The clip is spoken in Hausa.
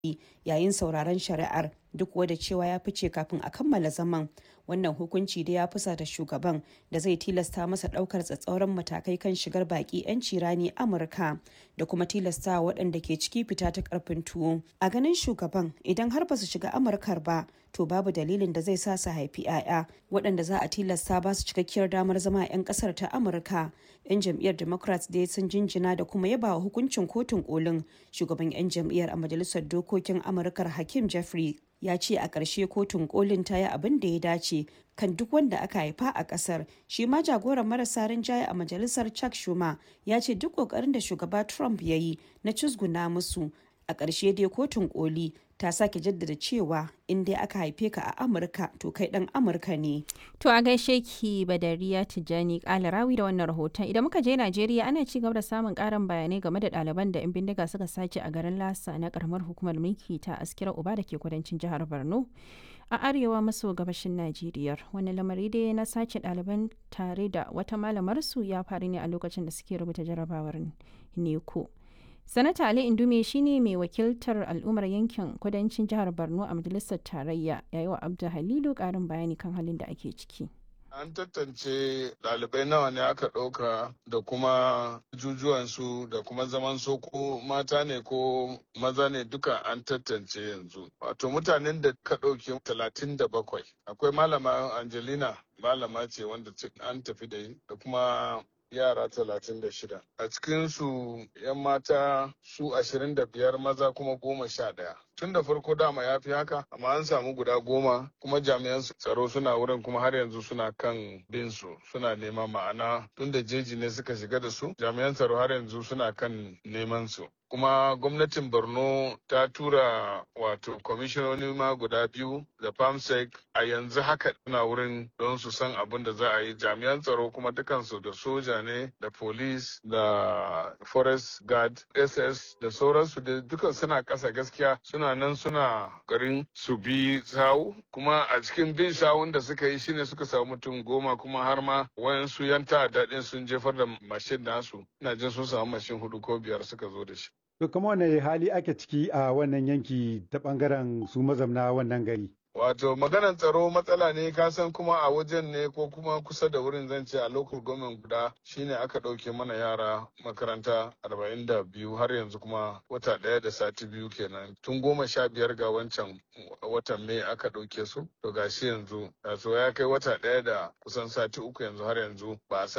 yayin sauraron shari'ar duk da cewa ya fice kafin a kammala zaman wannan hukunci da ya fusata shugaban da zai tilasta masa daukar tsatsauran matakai kan shigar baki 'yanci rani amurka da kuma tilasta waɗanda ke ciki fita ta karfin tuwo a ganin shugaban idan har ba su shiga amurkar ba to babu dalilin da zai sa su haifi 'ya'ya waɗanda za a tilasta ba su cikakkiyar damar zama 'yan ƙasar ta amurka 'yan jam'iyyar democrats dai sun jinjina da kuma yaba wa hukuncin kotun kolin shugaban 'yan jam'iyyar a majalisar dokokin amurkar hakim jeffrey ya ce a ƙarshe kotun kolin ta yi abin da ya dace kan duk wanda aka haifa a ƙasar shi ma jagoran marasa rinjaye a majalisar chuck schumer ya ce duk ƙoƙarin da shugaba trump ya yi na cizguna musu a ƙarshe dai kotun koli ta sake jaddada cewa in dai aka haife ka a amurka to kai dan amurka ne to a gaishe ki badariya tijjani kalarawi da wannan rahoton idan muka je najeriya ana ci gaba da samun karin bayanai game da ɗaliban da 'yan bindiga suka sace a garin lasa na karamar hukumar mulki ta askira uba da ke kudancin jihar borno a arewa maso gabashin najeriya wani lamari dai na sace ɗaliban tare da wata malamarsu ya faru ne a lokacin da suke rubuta jarabawar neko sanata ali indume shine mai wakiltar al'ummar yankin kudancin jihar borno a majalisar tarayya yayi wa abdu halilu karin bayani kan halin da ake ciki An tantance ɗalibai nawa ne aka ɗauka da kuma jujuwansu da kuma zaman so ko mata ne ko maza ne duka an tantance yanzu. Wato mutanen da ka ɗauke talatin da bakwai. Akwai malama Angelina malama ce wanda an tafi da da kuma yara talatin da shida. A cikinsu 'yan mata su ashirin da biyar maza kuma goma sha ɗaya. Tun da farko dama ya fi haka, amma an samu guda goma kuma jami'an tsaro suna wurin kuma har yanzu suna kan bin su suna neman ma'ana tun da jeji ne suka shiga da su jami'an tsaro har yanzu suna kan neman su. kuma gwamnatin borno ta tura wato kwamishinoni ma guda biyu da famsec a yanzu haka suna wurin don su san abin da za a yi jami'an tsaro kuma dukansu da soja ne da police da forest guard ss da sauransu da dukan suna kasa gaskiya suna nan suna garin su bi sawu kuma a cikin bin sawun da suka yi shine suka samu mutum goma kuma har ma wayansu yan ta'adda sun jefar da mashin nasu ina jin sun samu mashin hudu ko biyar suka zo da shi To kuma wane hali ake ciki a wannan yanki ta bangaren su mazamna wannan gari? Wato maganar tsaro matsala ne ka san kuma a wajen ne ko kuma kusa da wurin zan ce a local government guda shine aka ɗauke mana yara makaranta arba'in da biyu har yanzu kuma wata ɗaya da sati biyu kenan tun goma sha biyar ga wancan watan mai aka ɗauke su to gashi yanzu so ya kai wata ɗaya da kusan sati uku yanzu har yanzu ba a